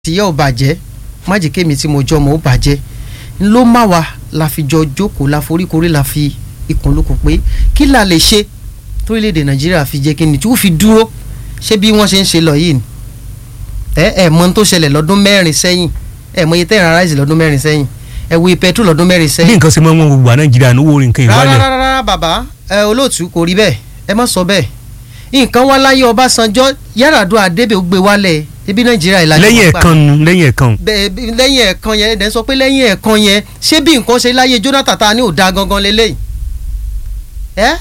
tìyẹ́ ò bàjẹ́ má jẹ́ kémi tí mo jọ ọmọ ó bàjẹ́ ló má wa la fi jọ jókòó la foríkorí la fi ikùn lókun pé kí la lè ṣe torílẹ̀-èdè nàìjíríà fi jẹ́ kí ni tí ó fi dúró ṣé bí wọ́n ṣe ń ṣe lọ yìí ni ẹ ẹ mọ ohun tó ṣẹlẹ̀ lọ́dún mẹ́rin sẹ́yìn ẹ mọ iye tẹ́ ìrìn aráàlú lọ́dún mẹ́rin sẹ́yìn ẹ wo petrol lọ́dún mẹ́rin bí sẹ́yìn. nǹkan ṣe máa ń wọ́n gbogbo à nàìjíríà ní owó orin nǹkan rárá ìwálẹ̀ rárá rárá bàbá ẹ olóòtú kò rí bẹ́ẹ̀ ẹ má sọ bẹ́ẹ̀ nǹkan wá láyé ọbásanjọ́ Yar'Adua Débè ó gbé wálẹ̀ ebi nàìjíríà ìlànà lẹ́yìn wọn gbà. ẹ̀kan nu lẹ́yìn ẹ̀kan bẹ́ẹ̀ bí- lẹ́yìn ẹ̀kan yẹn ẹ̀dẹ̀ sọ pé lẹ́yìn ẹ̀kan yẹn ṣé bí nǹkan ṣe láyé Jonathan ta ni ò da gangan lélẹ́yìn ẹ́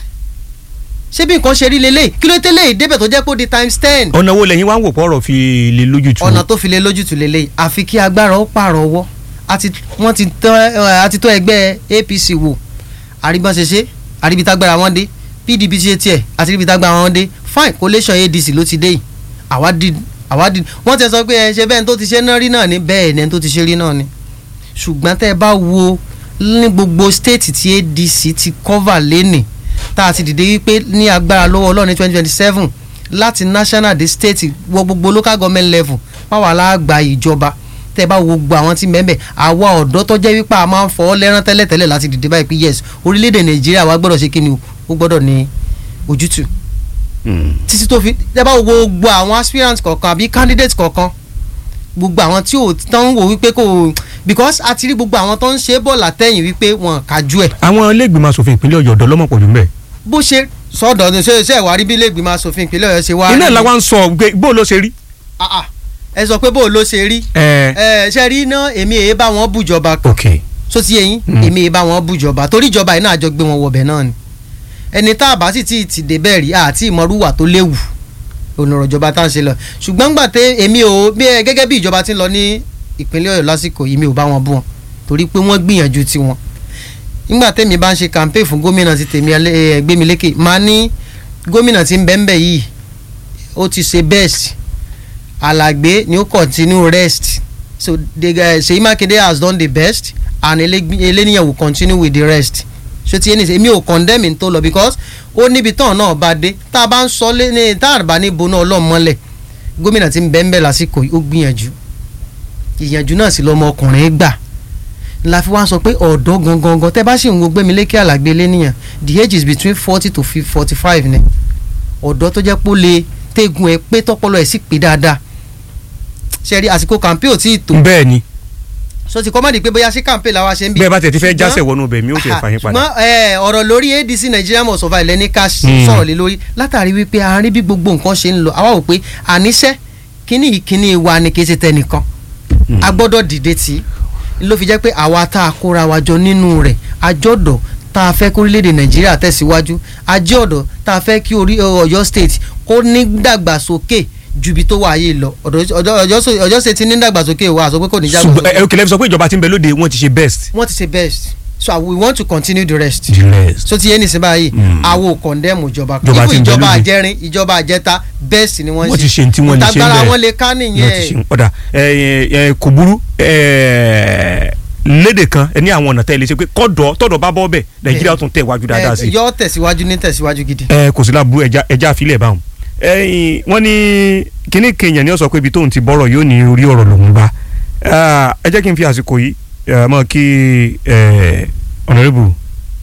ṣé bí nǹkan ṣe rí lélẹ́yìn kí ló tẹ́lẹ̀ débẹ̀ tó jẹ́ pé ó di times ten ọ̀nà wo lẹ́yìn wá ń wò pọ̀rọ̀ fi lè lójútu ọ̀nà tó fi lé lójútùú lélẹ́yìn àfi kí agbára ó pààrọ̀ ọwọ́ àti wọ́n ti tọ́ ẹ, àti tọ́ ẹgbẹ́ APC wò àrígbọ́n ṣe ṣe àríbitágbára wọn dé PDP ṣe tiẹ̀ àti àríbitágbára wọn dé fine collation ADC ló ti dé yìí àwa di àwa di wọ́n ti sọ pé ẹ ṣe bẹ́ẹ̀ ni tó ti ṣe náà rí náà ni bẹ́ẹ̀ ni ẹni tó ti ṣe rí náà ni ṣùgbọ́n tẹ́ ẹ bá wo ní gbogbo state tí ADC ti cover lẹ́nì tá a ti dìde wípé ní agbára lọ́wọ́ ọlọ́run ní twenty twenty seven láti national dé state wọ gbogbo local government level páwa láàgbà ìjọba tẹ́ ẹ bá wo gbogbo àwọn tí mẹ́mẹ́ àwa ọ̀dọ́ tó jẹ́ wípé a máa ń fọ́ lẹ́rán tẹ́lẹ̀tẹ́lẹ̀ láti dìde báyìí pé yes orílẹ̀-èdè nàìjíríà wa gbọ́dọ̀ ṣe kí ni o ó gbọ́dọ̀ ní ojútùú títí tó fi tẹ́ bá wo gbogbo àwọn aspirants kọ̀ọ̀kan àbí candidates kọ̀ọ̀kan gbogbo àwọn tí ò tán wò wípé kò because a ti rí gbogbo àwọn tó ń ṣe bọ́ọ̀lù àtẹ̀yìn wípé wọn kájú ẹ̀ àwọn iléègbìmọ̀ asòfin ìpínlẹ̀ ọ̀yọ́ ọ̀dọ́ lọ́mọ̀ pọ̀jù mbẹ́ bó ṣe sọ́dọ̀ ní ṣe ṣe ìwárí bí iléègbìmọ̀ asòfin ìpínlẹ̀ ọ̀yọ́ ṣe wá iná rí- ìlà wa ń sọ pé bó ló ṣe rí. Ah, ah. ẹ sọ pé bó ló ṣe rí ẹ ẹ ṣe rí iná èmi èyí bá wọn bùjọba ok so ti yẹyin Mm. èmi èyí bá wọn bùjọba torí ìjọba yìí náà àjọ gbé wọn wọbẹ̀ náà ni ẹni tá a bá sì ti ti dé bẹ́ẹ̀ rí àti ìmọ̀rúwà tó léwu onírọ̀ ìjọba tá à ń ṣe lọ ṣùgbọ́n gbà tẹ èmi ò bí ẹ gẹ́gẹ́ bí ìjọba ti ń lọ ní ìpínlẹ̀ ọ̀yọ́ lásìkò yìí mi ò bá wọn bú wọn torí pé wọ́n gbìyànjú tiwọn nígbà tẹ́mi bá ń ṣe campaign fún gómìnà ti tèmi ẹ, Gbémilékè máa ní gómìnà tí ń bẹ́ ń bẹ̀ yìí ó ti ṣe best alàgbé ni ó continue rest so the guy Ṣèyí Mákindé has done the best and Elégb- eléníyàn will continue with the rest so ti ẹni sẹ èmi ò condemn n tó lọ because ó níbi tán náà bá dé tá a bá ń sọ lé ní tá a bá ní bo náà ọlọ́mọlẹ̀ gómìnà tí ń bẹ́ ń bẹ́ lásìkò yìí ó gbìyànjú ìyànjú náà sì lọ́mọ ọkùnrin gbà la fi wá sọ pé ọ̀dọ́ gangan gan tẹ́ bá sì ń wo Gbémilékè Àlàgbé eléníyàn the age is between forty to forty five ni ọ̀dọ́ tó jẹ́ pé ó lè tẹ́gun ẹ pé tọ́pọ́lọ ẹ̀ sì pé dáadáa ṣe rí àsìkò kàmpé ò tí ì tó bẹ́ẹ̀ ni so ti kọ́ má di pé bóyá sí kàmpé làwa ṣe ń bí. bẹ́ẹ̀ bá tẹ̀ ti fẹ́ Ṣùgbọ́n- jásẹ̀ wọnú ibẹ̀ mi ó ṣe Aha, fàyín padà. ṣùgbọ́n ẹ, ọ̀rọ̀ lórí ADC Nigeria must survive lẹ́ni ká s- Hmm. sọ̀rọ̀ lé lórí látàrí wípé a rí bí gbogbo nǹkan ṣe ń lọ àwa wò pé àníṣe kíní ìkíní wa ni kì í ṣe tẹnìkan a gbọ́dọ̀ dìde tì í ló fi jẹ́ pé àwa tá a kóra wa jọ nínú rẹ̀ àjọ̀dọ̀ tá a fẹ́ kí orílẹ̀-èdè Nàìjíríà tẹ̀síwájú àjọ̀dọ̀ tá a fẹ́ kí orí Ọ̀yọ́ state kó ní dàgbàsókè ju ibi tó wà yìí lọ Ọ̀dọ̀- Ọ̀dọ̀- Ọ̀yọ́ so- Ọ̀yọ́ state ní dàgbàsókè wa àsọ pé kò ní ṣùgbọ́n dàgbàsókè ẹ òkèlè sọ pé ìjọba tí ń bẹ lóde wọ́n ti ṣe best. wọ́n ti ṣe best so we want to continue the rest the rest. so ti yé nísìnyí báyìí Mm. àwo condemn ìjọba Ìjọba Even tí ń bẹ ìjọba lóde. àjẹrin ìjọba àjẹta best ni wọ́n wọ́n ti ṣe ní tí wọ́n lè ṣe ìtagbára bẹ́ẹ̀. wọn lè ká wọ́n ti ṣe nìyẹn ọ̀dà ẹ, ẹ, kò burú ẹ, lédè kan ẹ ní àwọn ọ̀nà tẹ́ ẹ lè ṣe pé kọ́dọ̀ tọ́dọ̀ bá bọ́ bẹ̀ nàìjíríà tún tẹ̀ wájú dáadáa sí Eh, yọ tẹ̀síwájú ní tẹ̀síwájú gidi. ẹ kò sí láburú ẹja ẹja àfilẹ̀ báwọn. ẹyin wọ́n ní kíní kéèyàn ní ó sọ pé ibi tóun ti bọ́rọ̀ yóò ní orí ọ̀rọ̀ lòún bá Ah, ẹ jẹ́ kí n fi àsìkò yìí eh, mọ́ kí eh, honorable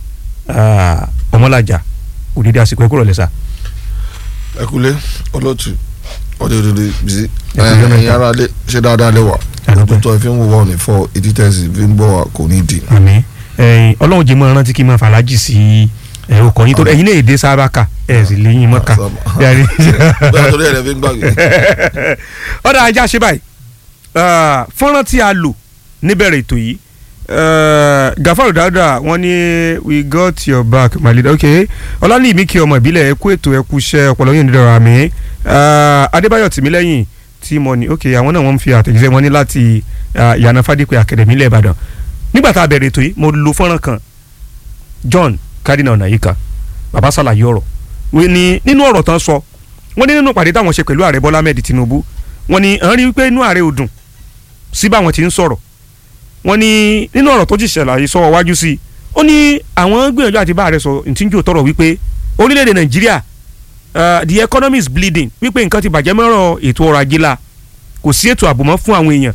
ah, ọmọlájà òdìdí àsìkò ẹ kúrò lẹ́sà. ẹ kúlé olóòtú ọdẹ òdòdó bìsí Ẹ kú jẹ́ mẹ́ta. ẹ̀yin ara lé ṣé dáadáa lẹ́wà Àdúpẹ́. tó ẹ fi ń wò wọ́n ní fọ etí tẹ́sí fi ń bọ̀ wá kò ní di. àmín ẹyin ọlọ́run jẹ́ mọ́ rántí kí n máa fàlájì sí ẹ ọkọ̀ yín tó ẹ̀yin náà èdè sábàkà ẹ̀ sì léyìn mọ́kà. Yàrá- bẹ́ẹ̀ torí ẹ̀rẹ́ fi ń gbàgbé. ọ̀dà ajá ṣe báyìí Ah, fọ́nrán tí a lò níbẹ̀rẹ̀ ètò yìí ah, Gafaru Dauda wọ́n ní we got your back my leader ok ọlọ́ni mi kí ọmọ ìbílẹ̀ ẹ kú ètò ẹ kú iṣẹ́ ọpọlọ yín nídọ̀rọ̀ àmì Ah, Adébáyọ̀ Tìmílẹ́yìn tí mo ní ok àwọn náà wọ́n ń fi àtẹ̀jíṣẹ́ wọn ní láti ah, Ìyànà Fádípẹ́ Academy ilẹ̀ Ìbàdàn nígbà tá a bẹ̀rẹ̀ ètò yìí mo lo fọ́nrán kan John Cardinal Onayika bàbá ṣàlàyé ọ̀rọ̀ wọ́n ní nínú ọ̀rọ̀ tán sọ wọ́n ní nínú ìpàdé táwọn ṣe pẹ̀lú ààrẹ Bọ́lá Ahmed Tinubu wọ́n ní à ń rí wípé inú ààrẹ ò dùn sí báwọn ti ń sọ̀rọ̀ wọ́n ní nínú ọ̀rọ̀ tó ti ṣàlàyé sọ wájú sí i ó ní àwọn gbìyànjú àti bá ààrẹ sọ ìtìjú tọrọ wípé orílẹ̀-èdè Nàìjíríà uh, the economy is bleeding wípé nǹkan ti bàjẹ́ mọ́rọ̀ ètò ọrọ̀ ajé la kò sí ètò ààbò mọ́ fún àwọn èèyàn